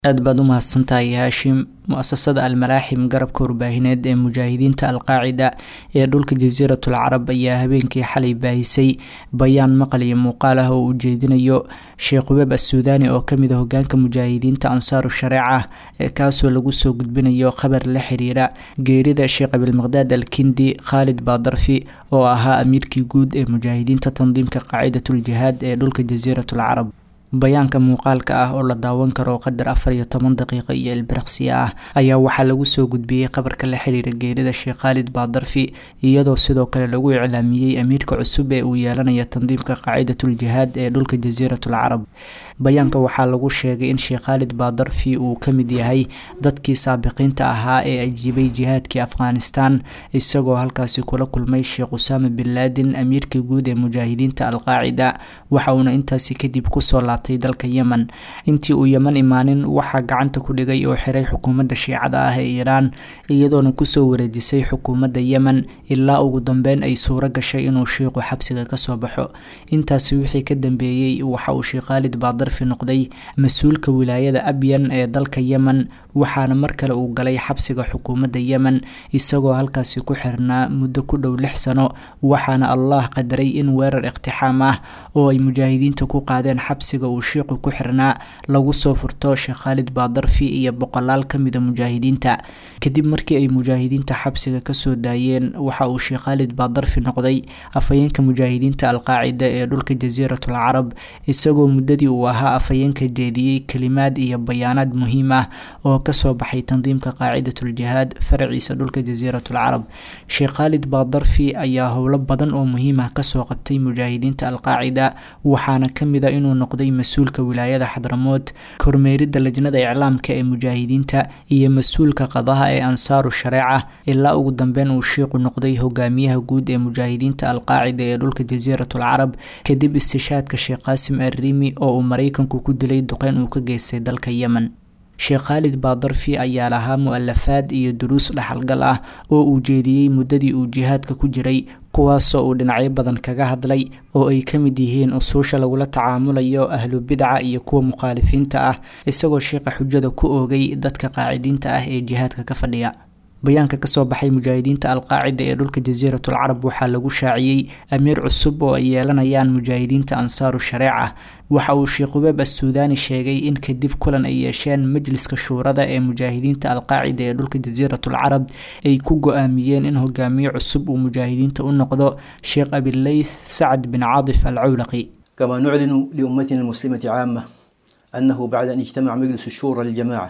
aad baad u mahadsantahay haashim mu-asasada almalaaxim garabka warbaahineed ee mujaahidiinta alqaacida ee dhulka jasiiratul carab ayaa habeenkii xalay baahisay bayaan maqal iyo muuqaal ah oo uu jeedinayo sheekh hubeeb assuudaani oo kamid a hogaanka mujaahidiinta ansaaru shareeca ee kaasoo lagu soo gudbinayo khabar la xiriira geerida sheekh abilmaqdaad alkindi khaalid baadarfi oo ahaa amiirkii guud ee mujaahidiinta tandiimka qaacidatul jihaad ee dhulka jasiiratul carab bayaanka muuqaalka ah oo la daawan karo qadar afar iyo toban daqiiqo iyo ilbiriqsiya ah ayaa waxaa lagu soo gudbiyey qabarka la xiriira geerida sheekh khaalid baadarfi iyadoo sidoo kale lagu iclaamiyey amiirka cusub ee uu yeelanaya tandiimka qaacidatul jihaad ee dhulka jasiiratul carab bayaanka waxaa lagu sheegay in sheekh khaalid baadarfi uu ka mid yahay dadkii saabiqiinta ahaa ee ajiibay jihaadkii afghanistan isagoo halkaasi kula kulmay sheekh usaama bin laadin amiirka guud ee mujaahidiinta alqaacida waxa uuna intaasi kadib kusoo laabtay dalka yemen intii uu yeman imaanin waxaa gacanta ku dhigay oo xiray xukuumadda shiicada ah ee iiraan iyadoona kusoo wareejisay xukuumadda yemen ilaa ugu dambeyn ay suuro gashay inuu shiiqu xabsiga kasoo baxo intaasi wixii ka dambeeyey waxa uu sheekh khaalid baadarfi noqday mas-uulka wilaayada abyan ee dalka yemen waxaana mar kale uu galay xabsiga xukuumadda yemen isagoo halkaasi ku xirnaa muddo ku dhow lix sano waxaana allah qadaray in weerar iqtixaam ah oo ay mujaahidiinta ku qaadeen xabsiga uu shiiqu ku xirnaa lagu soo furto sheekh khaalid baadarfi iyo boqolaal kamida mujaahidiinta kadib markii ay mujaahidiinta xabsiga kasoo daayeen waxa uu sheekh khaalid baadarfi noqday afhayeenka mujaahidiinta alqaacida ee dhulka jasiiratul carab isagoo muddadii uu ahaa afhayeenka jeediyey kelimaad iyo bayaanaad muhiim ah oo kasoo baxay tandiimka qaacidatul jihaad faraciisa dhulka jasiiratul carab sheekh khaalid baadarfi ayaa howlo badan oo muhiim ah kasoo qabtay mujaahidiinta alqaacida waxaana kamid a inuu noqday mas-uulka wilaayada xadramood kormeerida lajnada iclaamka ee mujaahidiinta iyo mas-uulka qadaha ee ansaaru shareeca ilaa ugu dambeyn uu shiiqu noqday hogaamiyaha guud ee mujaahidiinta alqaacida ee dhulka jasiiratul carab kadib istishaadka sheekh qaasim arriimi oo uu mareykanku ku dilay duqeyn uu ka geystay dalka yemen sheekh khaalid baadarfi ayaa lahaa mu-alafaad iyo duruus dhaxalgal ah oo uu jeediyey muddadii uu jihaadka ku jiray kuwaasoo uu dhinacyo badan kaga hadlay oo ay ka mid yihiin usuusha lagula tacaamulayo ahlu bidca iyo kuwa mukhaalifiinta ah isagoo sheekha xujada ku oogay dadka qaacidiinta ah ee jihaadka ka fadhiya bayaanka kasoo baxay mujaahidiinta alqaacida ee dhulka jasiiratul carab waxaa lagu shaaciyey amiir cusub oo ay yeelanayaan mujaahidiinta ansaaru shareeca waxa uu sheekh hubeeb assuudaani sheegay in kadib kulan ay yeesheen majliska shuurada ee mujaahidiinta alqaacida ee dhulka jasiiratul carab ay ku go-aamiyeen in hogaamiye cusub uu mujaahidiinta u noqdo sheekh abileyth sacad bin caadif alcawlaqi كما نعلن لأمتنا المسلمة عامة أنه بعد أن اجتمع مجلس الشورى للجماعة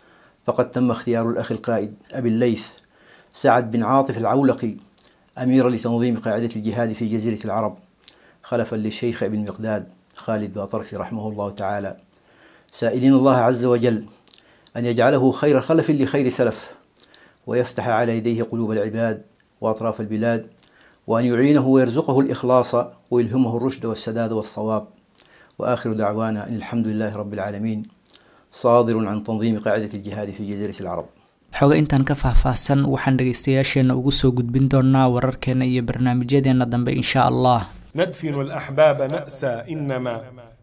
فقد تم اختيار الأخ القائد أبي الليث سعد بن عاطف العولقي أميرا لتنظيم قاعدة الجهاد في جزيرة العرب خلفا للشيخ ابن مقداد خالد باطرفي رحمه الله تعالى سائلين الله عز وجل أن يجعله خير خلف لخير سلف ويفتح على يديه قلوب العباد وأطراف البلاد وأن يعينه ويرزقه الإخلاص ويلهمه الرشد والسداد والصواب وآخر دعوانا أن الحمد لله رب العالمين صادر عن تنظيم قاعدة الجهاد في جزيرة العرب xoga intaan ka faahfaahsan waxaan dhegaystayaasheena ugu soo gudbin doonaa wararkeena iyo barnaamijyadeena dambe insha allah ندفن الأحباب نأسى إنما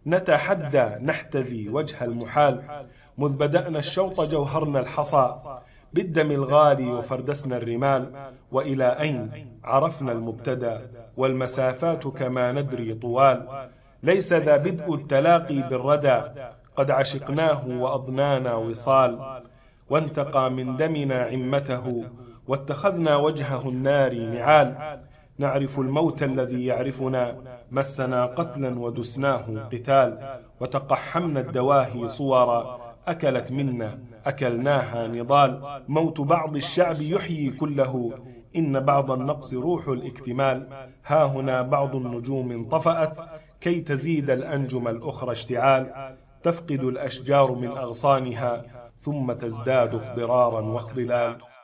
نتحدى نحتذي وجه المحال مذ بدأنا الشوط جوهرنا الحصى بالدم الغالي وفردسنا الرمال وإلى أين عرفنا المبتدى والمسافات كما ندري طوال ليس ذا بدء التلاقي بالردى قد عشقناه وأضنانا وصال وانتقى من دمنا عمته واتخذنا وجهه النار نعال نعرف الموت الذي يعرفنا مسنا قتلا ودسناه قتال وتقحمنا الدواهي صورا أكلت منا أكلناها نضال موت بعض الشعب يحيي كله إن بعض النقص روح الاكتمال ها هنا بعض النجوم انطفأت كي تزيد الأنجم الأخرى اشتعال تفقد الأشجار من أغصانها ثم تزداد اخضرارا واخضلال